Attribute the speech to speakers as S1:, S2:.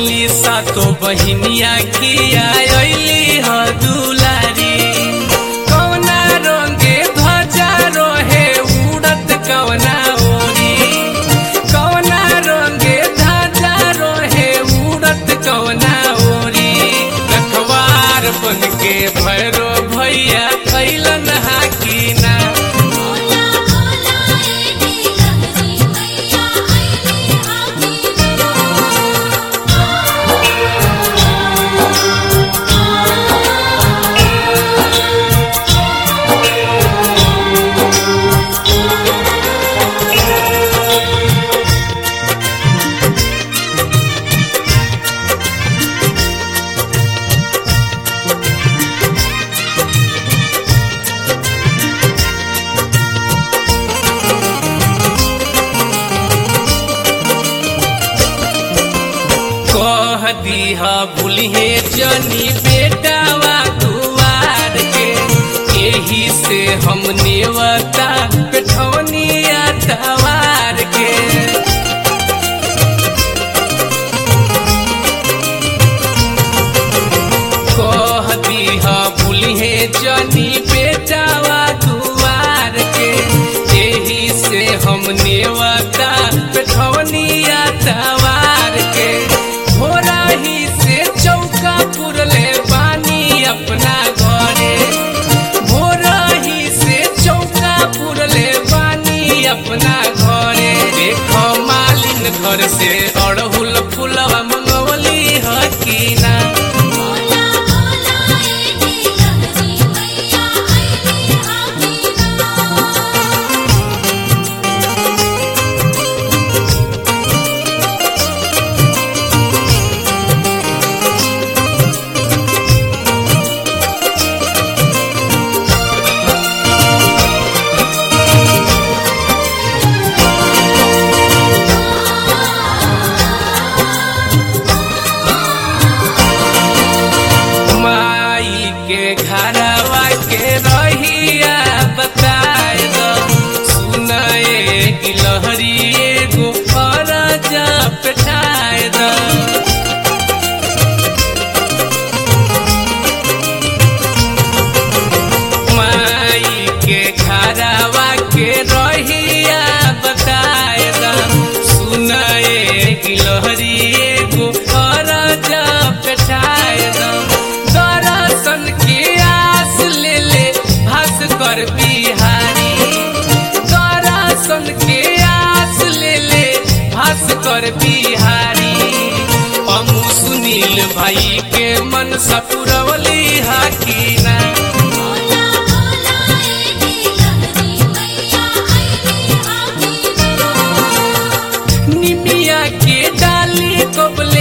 S1: बोलवली सातो बहिनिया किया अइली ह दुलारी कौना रंगे ध्वजा रहे उड़त कौना ओरी कौना रंगे ध्वजा रहे उड़त कौना ओरी रखवार बन के भैरो भैया कैलन हाकिना
S2: भोला भोला एडी लहरी मैया आईली आकीना
S1: कह दीहा भूलिहे जनी बेटावा दुआर के एही से हम नेवता पेठौनिया तवार के कह दीहा भूलिहे जनी बेटावा दुआर के एही से हम नेवता पेठौनिया तवार के भोरा ही से चौका पुरले बानी अपना घरे भोरा ही से चौका पुरले बानी अपना घरे देखो मालिन घर से अड़हुल फुलवा मंगवली हकीना
S2: भोला भोला एडी लहरी मैया आईली आकीना
S1: माई के घरवा के रहिया बताए दो सुनाए गिलहरी एगो फरज पेठाए दो माई के घरवा के रहिया बताए दो सुनाए गिलहरी एगो फरज पेठाए दो दर्शन के आस ले ले भास्कर बिहारी दर्शन के आस ले ले भास्कर बिहारी अमु सुनील भाई के मन सपुरवली हाकीना
S2: भोला भोला एडी लहरी मैया आईली आकीना
S1: निमिया के डाली कबले